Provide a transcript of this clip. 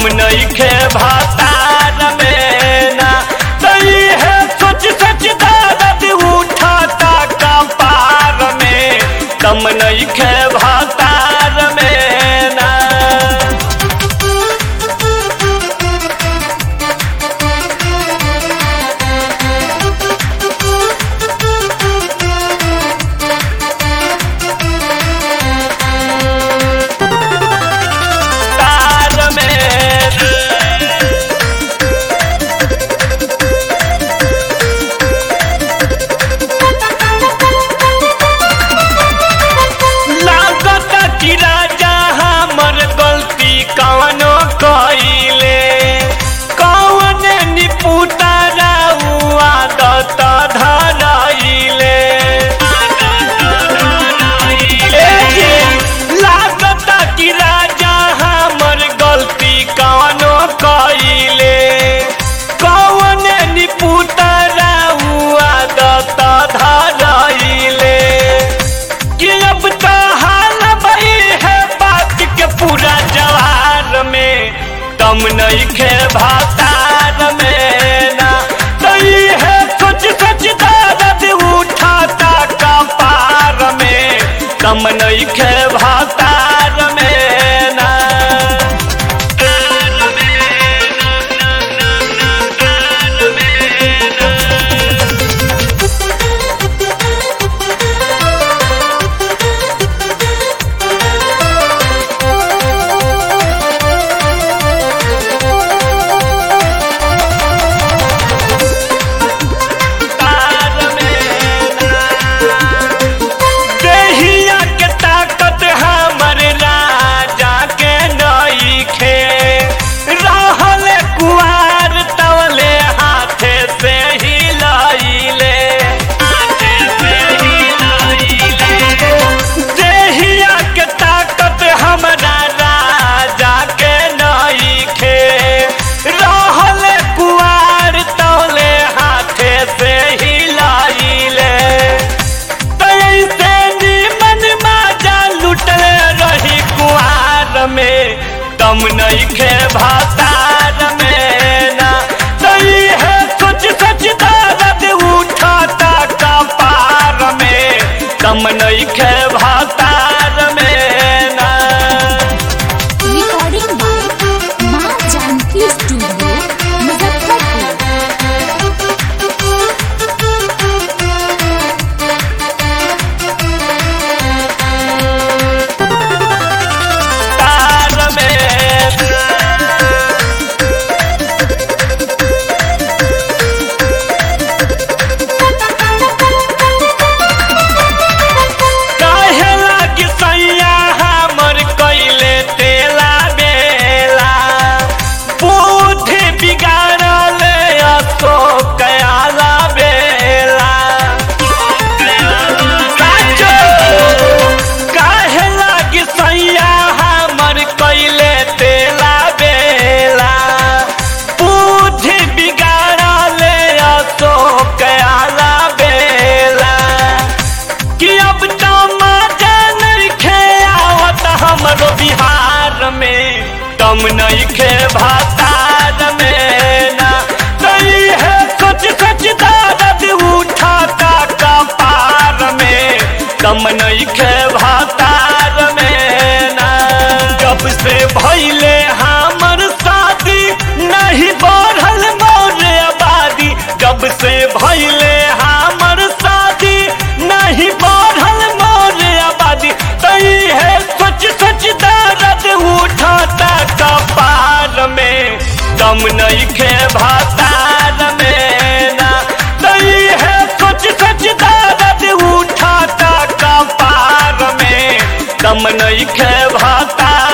दम नइखे भातार में ना तई है सोच सोच दर्द उठाता कपार में दम नइखे भातार में ना तार में लागत कि राजा हमर गलती कवनो कइले कौन निपुता राउ आदत धरइले ए जी, लागत कि राजा हमर गलती कवनो कइले कौन निपुता राउ आदत धरइले कि अब तो हाल भई है बात के पूरा जवार में दम नहीं खे भातार में ना तई है सोच सोच दर्द उठाता कपार में दम नहीं खे भातार में ना तार में देहिया के ताकत हमर राजा के नइखे रहल कुआर तवले हाथे से हिलइले देहिया के ताकत हमरा राजा के नइखे रहल कुआर तवले हाथे से हिलइले तैसे निमन माजा लुटले रही कुआर में दम नइखे भातार में ना तई है सोच सोच दर्द उठाता कपार में दम नइखे भातार में ना रिकॉर्डिंग बाय माँ जानकी स्टूडियो मुजफ्फरपुर तार में काहे लागी सैया हमर कइले तेला बेला बुद्धि बिगाड़ल अशोक आला बेला साचो काहे लागी सैया हमर कइले तेला बेला बुद्धि बिगाड़ल अशोक आला बेला कि अब तो मजा नइखे आवत हमरो बिहार में दम नइखे भातार में ना तई है सोच सोच दर्द उठाता कपार में दम नइखे भातार में ना जब से भइले हमर शादी नहीं बढ़ल मोर आबादी जब से भइले हमर शादी नहीं बढ़ल मोर आबादी तई है सोच सोच दर्द उठाता कपार में दम नइखे भातार में ना तई है सोच सोच दर्द उठाता कपार में दम नइखे भातार